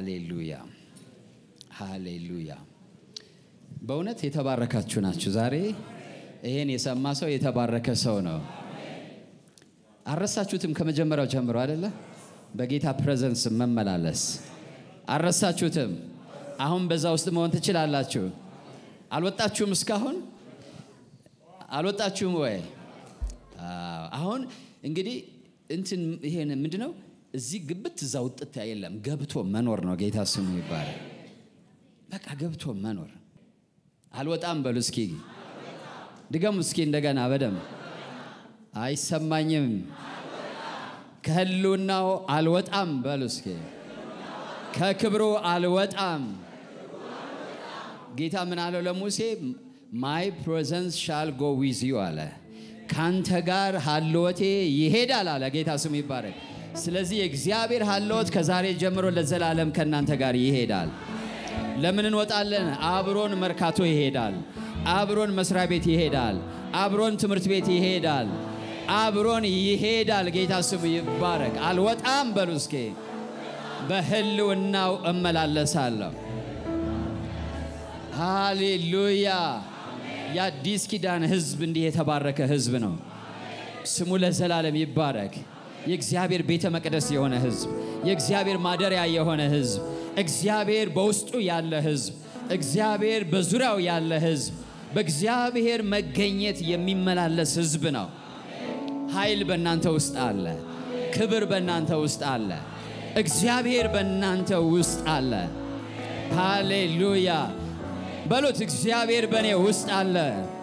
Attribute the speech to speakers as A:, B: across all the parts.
A: ሃሌሉያ ሃሌሉያ። በእውነት የተባረካችሁ ናችሁ። ዛሬ ይሄን የሰማ ሰው የተባረከ ሰው ነው። አልረሳችሁትም? ከመጀመሪያው ጀምሮ አይደለ? በጌታ ፕሬዘንስ መመላለስ አልረሳችሁትም? አሁን በዛ ውስጥ መሆን ትችላላችሁ። አልወጣችሁም? እስካሁን አልወጣችሁም ወይ? አዎ። አሁን እንግዲህ እንትን ይሄን ምንድን ነው እዚህ ግብት እዛ ውጥት የለም። ገብቶ መኖር ነው። ጌታ ስሙ ይባላል። በቃ ገብቶ መኖር። አልወጣም በሉ እስኪ ድገሙ እስኪ እንደገና በደንብ አይሰማኝም። ከህልውናው አልወጣም በሉ እስኪ ከክብሩ አልወጣም። ጌታ ምን አለው ለሙሴ? ማይ ፕሬዘንስ ሻል ጎ ዊዝ ዩ አለ። ካንተ ጋር ሀልወቴ ይሄዳል አለ። ጌታ ስሙ ይባረክ። ስለዚህ የእግዚአብሔር ሀልወት ከዛሬ ጀምሮ ለዘላለም ከእናንተ ጋር ይሄዳል። ለምን እንወጣለን? አብሮን መርካቶ ይሄዳል። አብሮን መስሪያ ቤት ይሄዳል። አብሮን ትምህርት ቤት ይሄዳል። አብሮን ይሄዳል። ጌታ ስሙ ይባረክ። አልወጣም በሉ እስኪ በህልውናው እመላለሳለሁ። ሃሌሉያ። የአዲስ ኪዳን ህዝብ እንዲህ የተባረከ ህዝብ ነው። ስሙ ለዘላለም ይባረክ። የእግዚአብሔር ቤተ መቅደስ የሆነ ህዝብ፣ የእግዚአብሔር ማደሪያ የሆነ ህዝብ፣ እግዚአብሔር በውስጡ ያለ ህዝብ፣ እግዚአብሔር በዙሪያው ያለ ህዝብ፣ በእግዚአብሔር መገኘት የሚመላለስ ህዝብ ነው። ኃይል በእናንተ ውስጥ አለ። ክብር በእናንተ ውስጥ አለ። እግዚአብሔር በእናንተ ውስጥ አለ። ሃሌሉያ በሉት። እግዚአብሔር በእኔ ውስጥ አለ።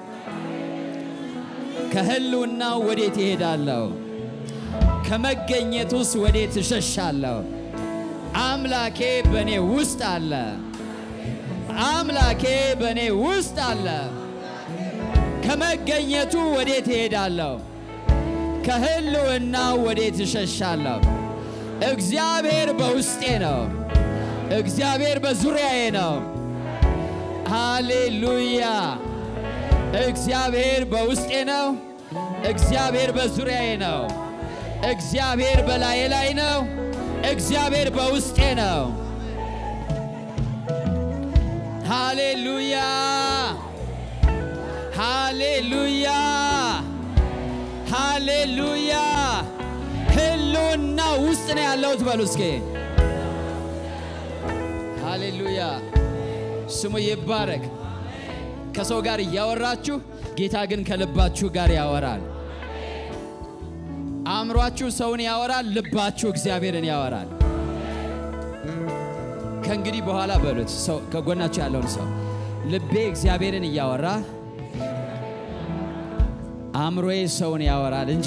A: ከህልውናው ወዴት ይሄዳለሁ? ከመገኘቱስ ወዴት እሸሻለሁ? አምላኬ በእኔ ውስጥ አለ። አምላኬ በእኔ ውስጥ አለ። ከመገኘቱ ወዴት እሄዳለሁ? ከህልውናው ወዴት እሸሻለሁ? እግዚአብሔር በውስጤ ነው። እግዚአብሔር በዙሪያዬ ነው። ሃሌሉያ! እግዚአብሔር በውስጤ ነው። እግዚአብሔር በዙሪያዬ ነው። እግዚአብሔር በላዬ ላይ ነው። እግዚአብሔር በውስጤ ነው። ሃሌሉያ! ሃሌሉያ! ሃሌሉያ! ህልውና ውስጥ ነው ያለሁት በሉ እስኪ። ሃሌሉያ! ስሙ ይባረክ። ከሰው ጋር እያወራችሁ ጌታ ግን ከልባችሁ ጋር ያወራል። አእምሯችሁ ሰውን ያወራል፣ ልባችሁ እግዚአብሔርን ያወራል። ከእንግዲህ በኋላ በሉት ሰው ከጎናችሁ ያለውን ሰው ልቤ እግዚአብሔርን እያወራ አእምሮዬ ሰውን ያወራል እንጂ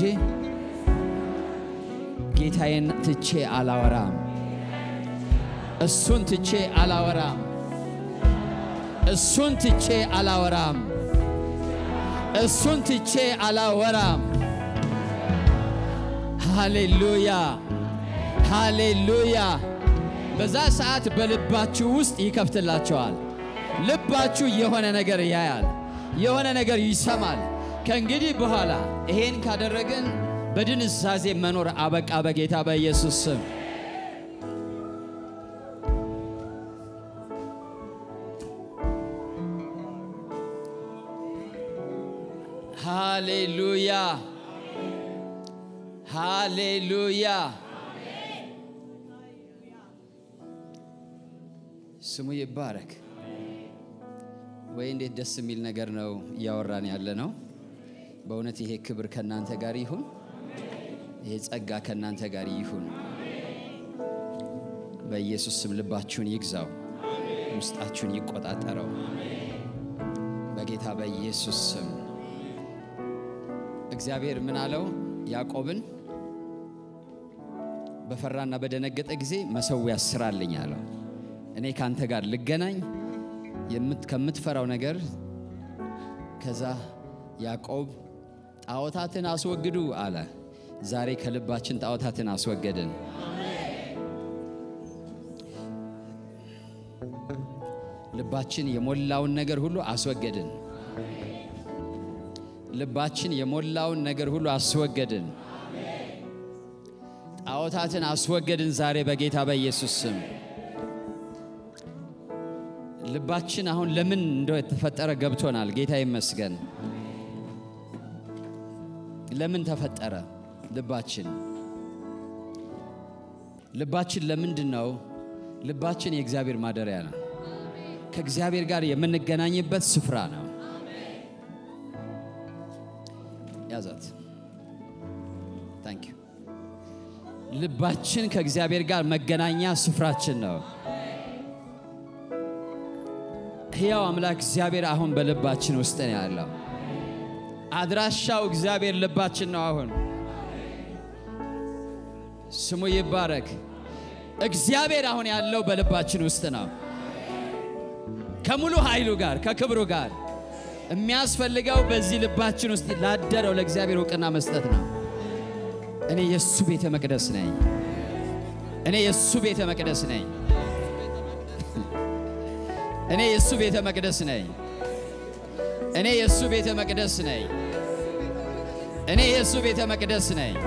A: ጌታዬን ትቼ አላወራም። እሱን ትቼ አላወራም። እሱን ትቼ አላወራም። እሱን ትቼ አላወራም። ሃሌሉያ ሃሌሉያ። በዛ ሰዓት በልባችሁ ውስጥ ይከፍትላቸዋል። ልባችሁ የሆነ ነገር ያያል፣ የሆነ ነገር ይሰማል። ከእንግዲህ በኋላ ይሄን ካደረግን በድንዛዜ መኖር አበቃ በጌታ በኢየሱስ ስም። ሃሌሉያ ሃሌሉያ። ስሙ ይባረክ። ወይ እንዴት ደስ የሚል ነገር ነው እያወራን ያለ ነው። በእውነት ይሄ ክብር ከእናንተ ጋር ይሁን። ይሄ ጸጋ ከእናንተ ጋር ይሁን። በኢየሱስ ስም ልባችሁን ይግዛው፣ ውስጣችሁን ይቆጣጠረው። በጌታ በኢየሱስ ስም እግዚአብሔር ምን አለው? ያዕቆብን በፈራና በደነገጠ ጊዜ መሰዊያ ስራልኝ አለው። እኔ ካንተ ጋር ልገናኝ ከምትፈራው ነገር ከዛ ያዕቆብ ጣዖታትን አስወግዱ አለ። ዛሬ ከልባችን ጣዖታትን አስወገድን። ልባችን የሞላውን ነገር ሁሉ አስወገድን። ልባችን የሞላውን ነገር ሁሉ አስወገድን። ጣዖታትን አስወገድን ዛሬ በጌታ በኢየሱስ ስም። ልባችን አሁን ለምን እንደው የተፈጠረ ገብቶናል። ጌታ ይመስገን። ለምን ተፈጠረ ልባችን? ልባችን ለምንድን ነው? ልባችን የእግዚአብሔር ማደሪያ ነው። ከእግዚአብሔር ጋር የምንገናኝበት ስፍራ ነው። ያዛት። ታንክ ዩ። ልባችን ከእግዚአብሔር ጋር መገናኛ ስፍራችን ነው። ሕያው አምላክ እግዚአብሔር አሁን በልባችን ውስጥ ነው ያለው። አድራሻው እግዚአብሔር ልባችን ነው። አሁን ስሙ ይባረክ። እግዚአብሔር አሁን ያለው በልባችን ውስጥ ነው። ከሙሉ ኃይሉ ጋር ከክብሩ ጋር የሚያስፈልገው በዚህ ልባችን ውስጥ ላደረው ለእግዚአብሔር እውቅና መስጠት ነው። እኔ የእሱ ቤተ መቅደስ ነኝ። እኔ የእሱ ቤተ መቅደስ ነኝ። እኔ የእሱ ቤተ መቅደስ ነኝ። እኔ የእሱ ቤተ መቅደስ ነኝ። እኔ የእሱ ቤተ መቅደስ ነኝ።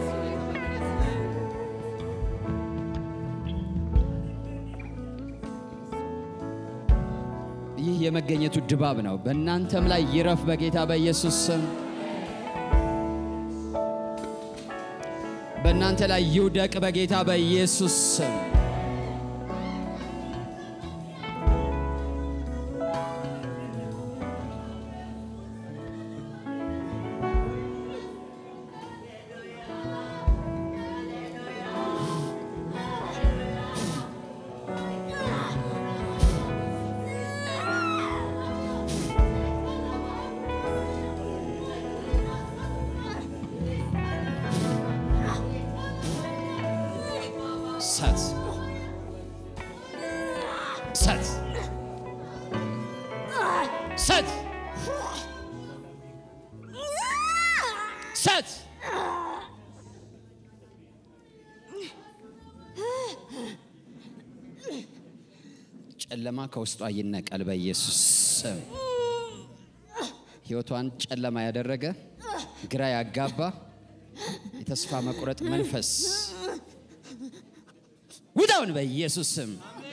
A: ይህ የመገኘቱ ድባብ ነው። በእናንተም ላይ ይረፍ በጌታ በኢየሱስ ስም። በእናንተ ላይ ይውደቅ በጌታ በኢየሱስ ስም። ሰት ሰት ሰት ሰት ጨለማ ከውስጧ ይነቀል በኢየሱስ ስም። ሕይወቷን ጨለማ ያደረገ ግራ ያጋባ የተስፋ መቁረጥ መንፈስ ውዳውን በኢየሱስ ስም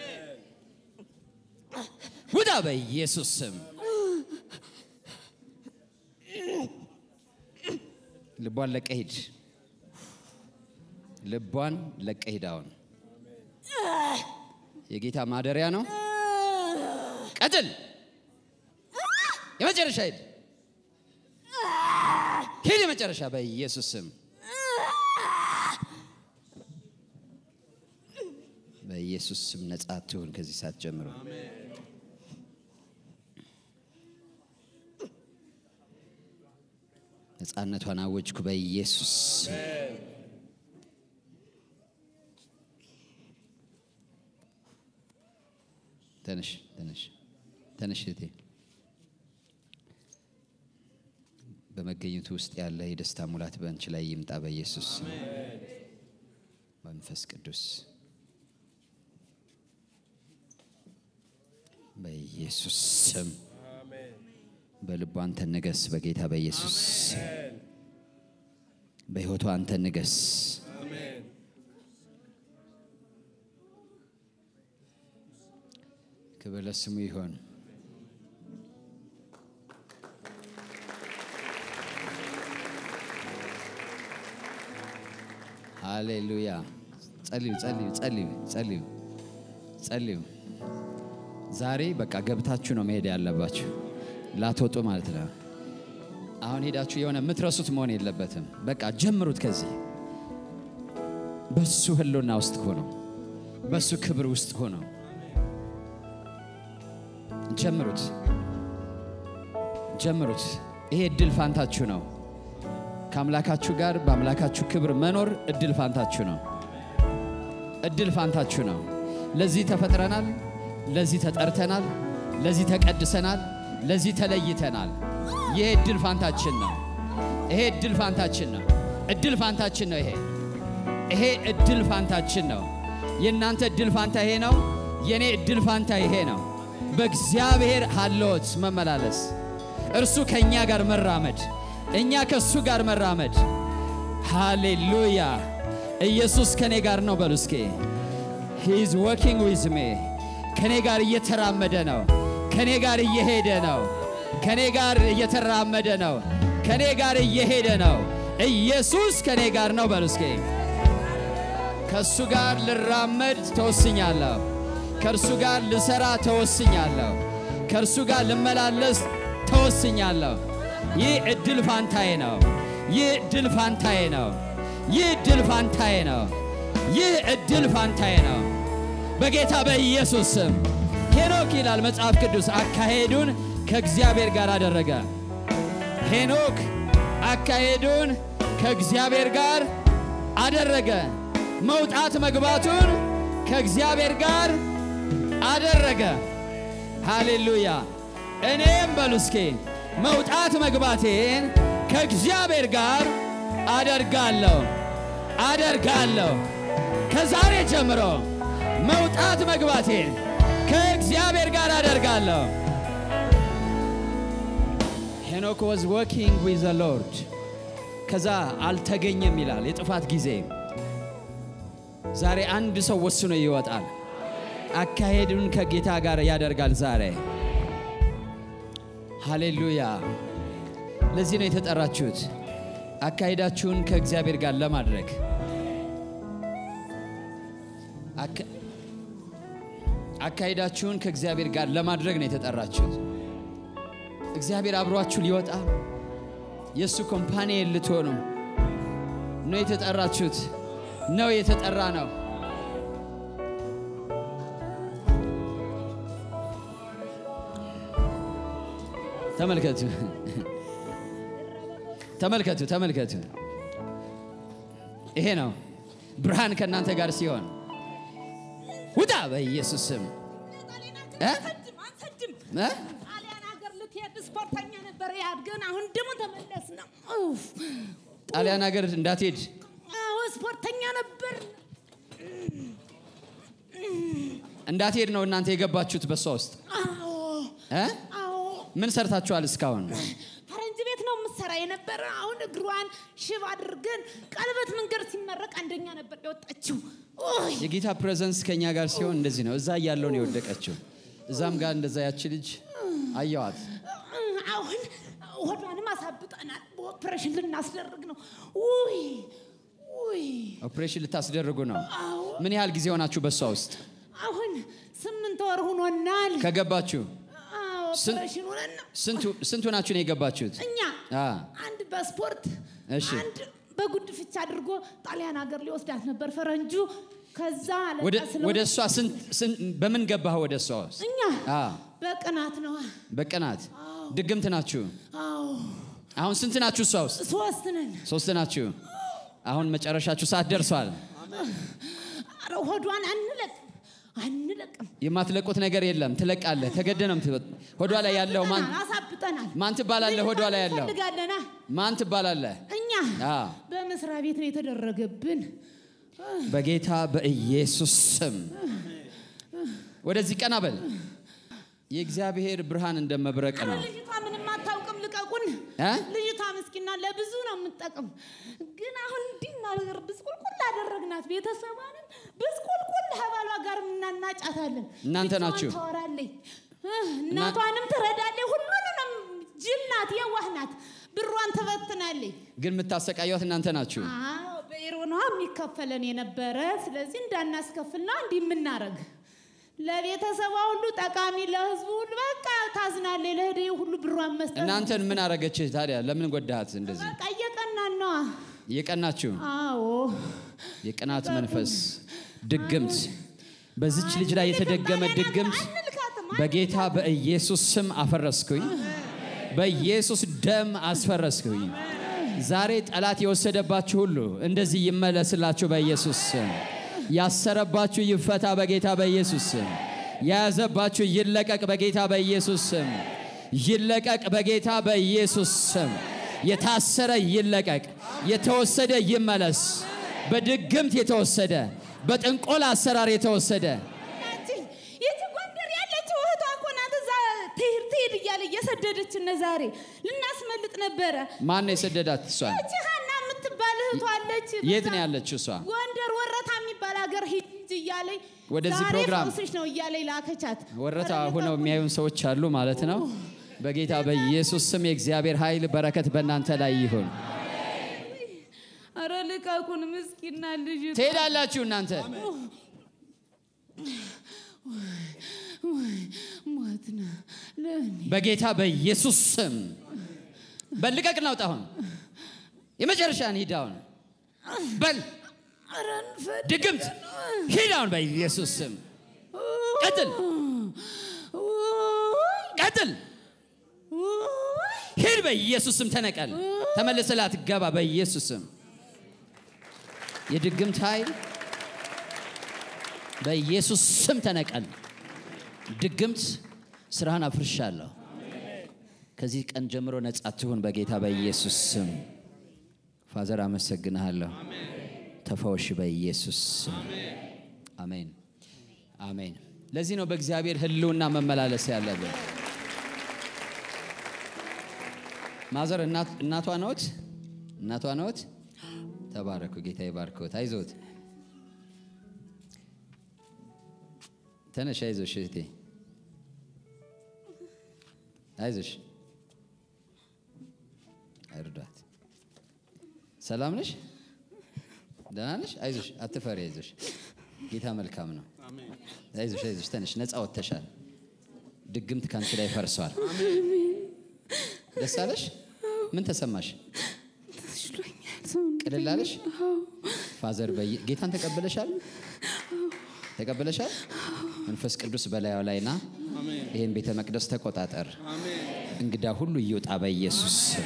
A: ውዳ በኢየሱስ ስም። ልቧን ለቀህ ሂድ። ልቧን ለቀህ ሂድ። አሁን የጌታ ማደሪያ ነው። ቀጥል። የመጨረሻ ሂድ ሂድ። የመጨረሻ በኢየሱስ ስም በኢየሱስ ስም ነጻ ትሁን ከዚህ ሰዓት ጀምሮ። ነጻነቷን አወጅኩ በኢየሱስ ስም። ተነሽ ተነሽ ተነሽ እህቴ። በመገኘቱ ውስጥ ያለ የደስታ ሙላት በአንቺ ላይ ይምጣ በኢየሱስ ስም። መንፈስ ቅዱስ በኢየሱስ ስም በልቧ አንተ ንገስ። በጌታ በኢየሱስ ስም በሕይወቷ አንተ ንገስ። ክብር ለስሙ ይሆን። ሃሌሉያ። ጸልዩ ጸልዩ ጸልዩ ጸልዩ ጸልዩ። ዛሬ በቃ ገብታችሁ ነው መሄድ ያለባችሁ፣ ላትወጡ ማለት ነው። አሁን ሄዳችሁ የሆነ የምትረሱት መሆን የለበትም። በቃ ጀምሩት። ከዚህ በሱ ህልውና ውስጥ ሆነው በሱ ክብር ውስጥ ሆነው ጀምሩት፣ ጀምሩት። ይሄ እድል ፋንታችሁ ነው። ከአምላካችሁ ጋር በአምላካችሁ ክብር መኖር እድል ፋንታችሁ ነው። እድል ፋንታችሁ ነው። ለዚህ ተፈጥረናል። ለዚህ ተጠርተናል። ለዚህ ተቀድሰናል። ለዚህ ተለይተናል። ይሄ እድል ፋንታችን ነው። ይሄ እድል ፋንታችን ነው። እድል ፋንታችን ነው። ይሄ ይሄ እድል ፋንታችን ነው። የእናንተ እድል ፋንታ ይሄ ነው። የእኔ እድል ፋንታ ይሄ ነው። በእግዚአብሔር ሀልዎት መመላለስ፣ እርሱ ከእኛ ጋር መራመድ፣ እኛ ከእሱ ጋር መራመድ። ሃሌሉያ! ኢየሱስ ከእኔ ጋር ነው በሉ እስኪ። ሂዝ ወኪንግ ዊዝ ሜ ከኔ ጋር እየተራመደ ነው። ከኔ ጋር እየሄደ ነው። ከኔ ጋር እየተራመደ ነው። ከኔ ጋር እየሄደ ነው። ኢየሱስ ከኔ ጋር ነው። በሉ እስኪ ከእሱ ጋር ልራመድ ተወስኛለሁ። ከእርሱ ጋር ልሰራ ተወስኛለሁ። ከእርሱ ጋር ልመላለስ ተወስኛለሁ። ይህ እድል ፋንታዬ ነው። ይህ እድል ፋንታዬ ነው። ይህ እድል ፋንታዬ ነው። ይህ እድል ፋንታዬ ነው። በጌታ በኢየሱስ ስም ሄኖክ ይላል መጽሐፍ ቅዱስ አካሄዱን ከእግዚአብሔር ጋር አደረገ። ሄኖክ አካሄዱን ከእግዚአብሔር ጋር አደረገ። መውጣት መግባቱን ከእግዚአብሔር ጋር አደረገ። ሃሌሉያ! እኔም በሉ እስኪ መውጣት መግባቴን ከእግዚአብሔር ጋር አደርጋለሁ አደርጋለሁ። ከዛሬ ጀምሮ መውጣት መግባቴን ከእግዚአብሔር ጋር አደርጋለሁ። ሄኖክ ዋዝ ወርኪንግ ዊዝ ዘ ሎርድ። ከዛ አልተገኘም ይላል የጥፋት ጊዜ። ዛሬ አንድ ሰው ወስኖ ይወጣል። አካሄዱን ከጌታ ጋር ያደርጋል ዛሬ። ሃሌሉያ! ለዚህ ነው የተጠራችሁት፣ አካሄዳችሁን ከእግዚአብሔር ጋር ለማድረግ አካ- አካሄዳችሁን ከእግዚአብሔር ጋር ለማድረግ ነው የተጠራችሁት። እግዚአብሔር አብሯችሁ ሊወጣ የእሱ ኮምፓኒ ልትሆኑ ነው የተጠራችሁት ነው የተጠራ ነው። ተመልከቱ ተመልከቱ ተመልከቱ። ይሄ ነው ብርሃን ከእናንተ ጋር ሲሆን ውጣ በኢየሱስ ስም እ?
B: አንሰድም አንሰድም።
A: እ?
B: ጣሊያን ሀገር ልትሄድ ስፖርተኛ ነበር ያህል ግን አሁን ደግሞ ተመለስ ነው። ኡፍ።
A: ጣሊያን ሀገር እንዳትሄድ
B: አዎ ስፖርተኛ ነበር።
A: እንዳትሄድ ነው እናንተ የገባችሁት በሷ ውስጥ
B: አዎ
A: እ?
B: አዎ
A: ምን ሰርታችኋል እስካሁን?
B: ፈረንጅ ቤት ነው የምትሰራ የነበረ። አሁን እግሯን ሽብ አድርገን ቀለበት መንገድ ሲመረቅ አንደኛ ነበር የወጣችው። ኦይ
A: የጌታ ፕሬዘንስ ከኛ ጋር ሲሆን እንደዚህ ነው። እዛ እያለው ነው የወደቀችው። እዛም ጋር እንደዛ ያቺ ልጅ አየዋት።
B: አሁን ሆዷንም አሳብጠናል። በኦፕሬሽን ልናስደርግ ነው። ውይ ውይ
A: ኦፕሬሽን ልታስደርጉ ነው።
B: አዎ
A: ምን ያህል ጊዜ ሆናችሁ በሷ ውስጥ
B: አሁን ስምንት ወር ሆኖናል።
A: ከገባችሁ?
B: አዎ
A: ስንት-
B: ኦፕሬሽን ሆነን ነው
A: ስንቱ- ስንቱ ናችሁ ነው የገባችሁት?
B: እኛ
A: አ
B: አንድ በስፖርት
A: እሺ።
B: አንድ በጉድፍቻ አድርጎ ጣሊያን ሀገር ሊወስዳት ነበር ፈረንጁ። ከዛ
A: ወደ
B: አለቃ ስለሆነ
A: ወደ እሷ ስንት ስንት- በምን ገባህ ወደ እሷ ውስጥ?
B: እኛ
A: አ
B: በቅናት ነው።
A: በቅናት ድግምት ናችሁ።
B: አዎ
A: አሁን ስንት ናችሁ እሷ ውስጥ?
B: ሶስት ነን።
A: ሶስት ናችሁ። አሁን መጨረሻችሁ ሰዓት ደርሷል።
B: ኧረ ሆዷን አንለቅም አንለቅም።
A: የማትለቁት ነገር የለም። ትለቃለህ። ተገደ ነው የምትወጥ- ሆዷ ላይ ያለው ማን
B: አሳብጠናል።
A: ማን ትባላለህ? ሆዷ ላይ ያለው
B: እንፈልጋለና
A: ማን ትባላለህ?
B: እኛ
A: አ
B: በመስሪያ ቤት ነው የተደረገብን።
A: በጌታ በኢየሱስ ስም ወደዚህ ቀና በል። የእግዚአብሔር ብርሃን እንደ መብረቅ
B: ኧረ
A: ነው።
B: ልጅቷ ምንም አታውቅም፣ ልቀቁን።
A: እ?
B: ልጅቷ ምስኪና ለብዙ ነው የምትጠቅም። ግን አሁን እንዲህ እናደርግ ብስቁልቁል አደረግናት። ቤተሰቧንም ብስቁልቁል ከባሏ ጋር እናናጫታለን።
A: እናንተ
B: ብቻዋን
A: ናችሁ።
B: ታወራለች፣ እ፣ እናቷንም ትረዳለች። ሁሉንም ጅል ናት፣ የዋህ ናት። ብሯን ትበትናለች።
A: ግን የምታሰቃዩት እናንተ ናችሁ።
B: አዎ በኢሮ ነዋ የሚከፈለን የነበረ። ስለዚህ እንዳናስከፍል ነው እንዲህ የምናረግ። ለቤተሰቧ ሁሉ ጠቃሚ፣ ለህዝቡ ሁሉ በቃ ታዝናለች። ለህደ ሁሉ ብሯን መስጠት
A: እናንተን ምን አረገችህ ታዲያ? ለምን ጎዳሃት እንደዚህ?
B: በቃ እየቀናን ነዋ።
A: የቀናችሁ
B: አዎ
A: የቅናት መንፈስ ድግምት፣ በዚች ልጅ ላይ የተደገመ ድግምት
B: አንልካትም።
A: በጌታ በኢየሱስ ስም አፈረስኩኝ። በኢየሱስ ደም አስፈረስኩኝ። ዛሬ ጠላት የወሰደባችሁ ሁሉ እንደዚህ ይመለስላችሁ በኢየሱስ ስም። ያሰረባችሁ ይፈታ በጌታ በኢየሱስ ስም። የያዘባችሁ ይለቀቅ በጌታ በኢየሱስ ስም። ይለቀቅ በጌታ በኢየሱስ ስም። የታሰረ ይለቀቅ፣ የተወሰደ ይመለስ። በድግምት የተወሰደ በጥንቆላ አሰራር የተወሰደ
B: ያቺ ይቺ ጎንደር ያለችው እህቷ እኮ ናት። እዛ ትሂድ ትሂድ እያለ እየሰደደች እነ ዛሬ ልናስመልጥ ነበረ።
A: ማን ነው የሰደዳት? እሷን
B: እቺ ሀና የምትባል እህቷ አለች።
A: የት
B: በዛ
A: ነው ያለችው? እሷ
B: ጎንደር ወረታ የሚባል ሀገር ሂጅ እያለኝ
A: ወደዚህ
B: ዛሬ
A: ፕሮግራም
B: ፈውስሽ ነው እያለኝ ላከቻት።
A: ወረታ
B: ኧረ
A: ሁነው
B: ልቀቁኝ።
A: የሚያዩን ሰዎች አሉ ማለት ነው። በጌታ በኢየሱስ ስም የእግዚአብሔር ኃይል በረከት በእናንተ ላይ ይሁን።
B: ኧረ ልቀቁን፣ ምስኪና ልጅ
A: ትሄዳላችሁ እናንተ
B: ሞት ነው ለእኔ
A: በጌታ በኢየሱስ ስም በልቀቅ ናውጣ። አሁን የመጨረሻን ሂድ አሁን በል
B: ኧረ እንፈድ
A: ድግምት ሂድ አሁን በኢየሱስ ስም ቀጥል ቀጥል ሂድ በኢየሱስ ስም ተነቀል ተመልሰህ ላትገባ በኢየሱስ ስም የድግምት ኃይል በኢየሱስ ስም ተነቀል ድግምት ስራህን አፍርሻለሁ ከዚህ ቀን ጀምሮ ነጻ ትሁን በጌታ በኢየሱስ ስም ፋዘር አመሰግንሃለሁ ተፈወሽ በኢየሱስ ስም አሜን አሜን ለዚህ ነው በእግዚአብሔር ህልውና መመላለስ ያለብን ማዘር እናት- እናቷ ነዎት እናቷ ነዎት ተባረኩ ጌታ ይባርክዎት አይዞት ተነሽ አይዞሽ እህቴ አይዞሽ እርዷት ሰላም ነሽ ደህና ነሽ አይዞሽ አትፈሪ አይዞሽ ጌታ መልካም ነው አይዞሽ አይዞሽ ተነሽ ነፃ ወጥተሻል ድግምት ከአንቺ ላይ ፈርሷል ደስ አለሽ ምን ተሰማሽ
B: ተሽሎኛል። ሰውነቴ
A: ቅልል አለሽ ፋዘር በይ ጌታን ተቀበለሻል ተቀበለሻል መንፈስ ቅዱስ በላዩ ላይና ይህን ቤተ መቅደስ ተቆጣጠር እንግዳ ሁሉ ይውጣ በኢየሱስ ስም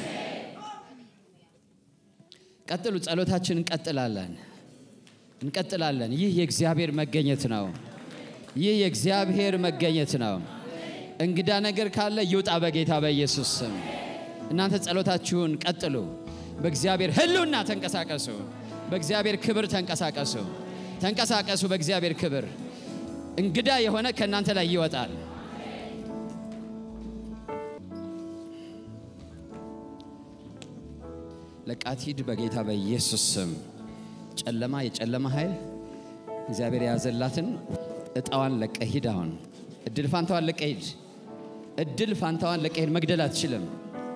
A: ቀጥሉ ጸሎታችን እንቀጥላለን እንቀጥላለን ይህ የእግዚአብሔር መገኘት ነው ይህ የእግዚአብሔር መገኘት ነው እንግዳ ነገር ካለ ይውጣ በጌታ በኢየሱስ ስም እናንተ ጸሎታችሁን ቀጥሉ በእግዚአብሔር ህልውና ተንቀሳቀሱ በእግዚአብሔር ክብር ተንቀሳቀሱ ተንቀሳቀሱ በእግዚአብሔር ክብር እንግዳ የሆነ ከእናንተ ላይ ይወጣል ለቃት ሂድ በጌታ በኢየሱስ ስም ጨለማ የጨለማ ኃይል እግዚአብሔር የያዘላትን እጣዋን ለቀ ሂድ አሁን እድል ፋንታዋን ለቀ ሂድ እድል ፋንታዋን ለቀ ሂድ መግደል አትችልም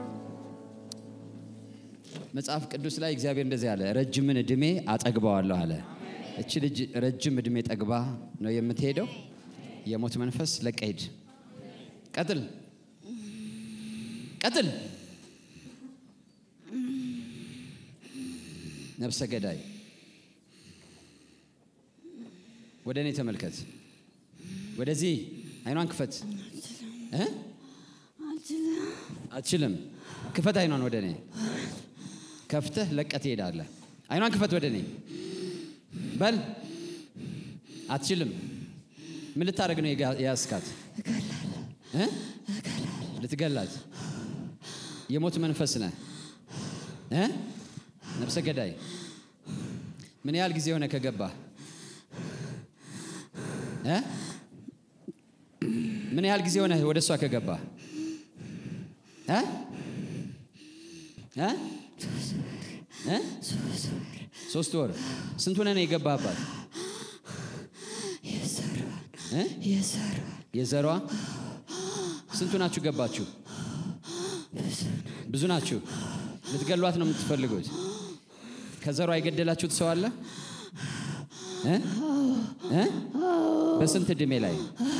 A: መጽሐፍ ቅዱስ ላይ እግዚአብሔር እንደዚህ አለ ረጅምን እድሜ አጠግበዋለሁ አለ እቺ ልጅ ረጅም እድሜ ጠግባ ነው የምትሄደው የሞት መንፈስ ለቀ ሂድ ቀጥል ቀጥል ነፍሰ ገዳይ ወደ እኔ ተመልከት ወደዚህ አይኗን ክፈት እ? አትችልም ክፈት አይኗን ወደ እኔ ከፍተህ ለቀት ትሄዳለህ አይኗን ክፈት ወደ እኔ በል አትችልም ምን ልታደርግ ነው የጋ- የያዝካት እ? ልትገላት የሞት መንፈስ ነህ እ? ነፍሰ ገዳይ ምን ያህል ጊዜ ሆነ ከገባ እ? ምን ያህል ጊዜ ሆነ ወደ እሷ ከገባ እ? እ? እ? ሶስት ወር ስንት ሆነ ነው የገባህባት እ? የዘሯ ስንቱ ናችሁ ገባችሁ ብዙ ናችሁ ልትገሏት ነው የምትፈልጉት ከዘሯ የገደላችሁት ሰው አለ እ? እ? በስንት እድሜ ላይ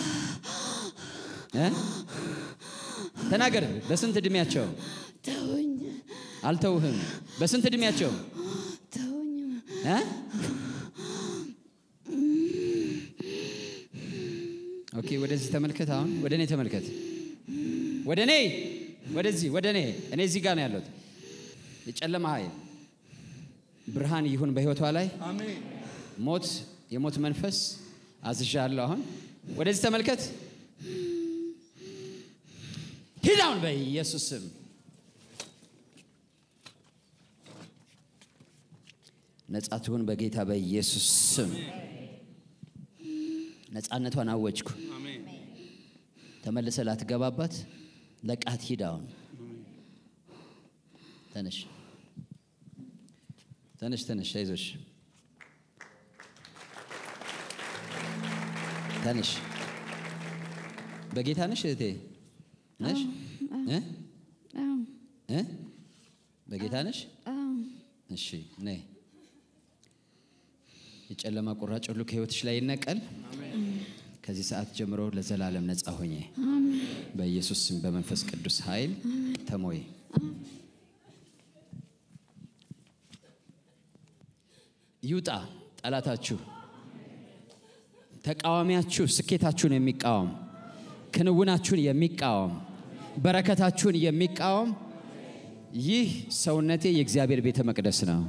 A: እ? ተናገር በስንት እድሜያቸው
B: ተውኝ
A: አልተውህም በስንት እድሜያቸው
B: ተውኝ
A: እ? ኦኬ ወደዚህ ተመልከት አሁን ወደ እኔ ተመልከት ወደ እኔ ወደዚህ ወደ እኔ እኔ እዚህ ጋር ነው ያለሁት የጨለማ ኃይል ብርሃን ይሁን በህይወቷ ላይ ሞት የሞት መንፈስ አዝዣለሁ አሁን ወደዚህ ተመልከት ሂድ አሁን በኢየሱስ ስም ነጻ ትሁን በጌታ በኢየሱስ ስም ነጻነቷን አወጅኩ ተመልሰ ላትገባባት ለቃት ሂድ አሁን ተነሽ ተነሽ ተነሽ አይዞሽ ነሽ? በጌታ ነሽ እህቴ ነሽ? እ? እ? በጌታ ነሽ? እሺ ነይ። የጨለማ ቁራጭ ሁሉ ከህይወትሽ ላይ ይነቀል። ከዚህ ሰዓት ጀምሮ ለዘላለም ነፃ ሆኜ በኢየሱስ ስም በመንፈስ ቅዱስ ኃይል ተሞይ። ይውጣ ጠላታችሁ፣ ተቃዋሚያችሁ፣ ስኬታችሁን የሚቃወም ክንውናችሁን የሚቃወም በረከታችሁን የሚቃወም ይህ ሰውነቴ የእግዚአብሔር ቤተ መቅደስ ነው።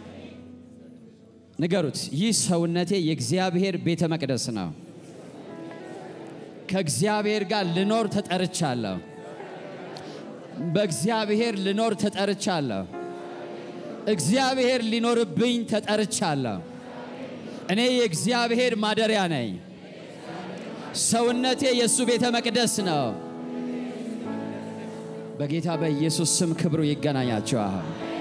A: ንገሩት፣ ይህ ሰውነቴ የእግዚአብሔር ቤተ መቅደስ ነው። ከእግዚአብሔር ጋር ልኖር ተጠርቻለሁ። በእግዚአብሔር ልኖር ተጠርቻለሁ። እግዚአብሔር ሊኖርብኝ ተጠርቻለሁ። እኔ የእግዚአብሔር ማደሪያ ነኝ። ሰውነቴ የእሱ ቤተ መቅደስ ነው። በጌታ በኢየሱስ ስም ክብሩ ይገናኛቸዋል።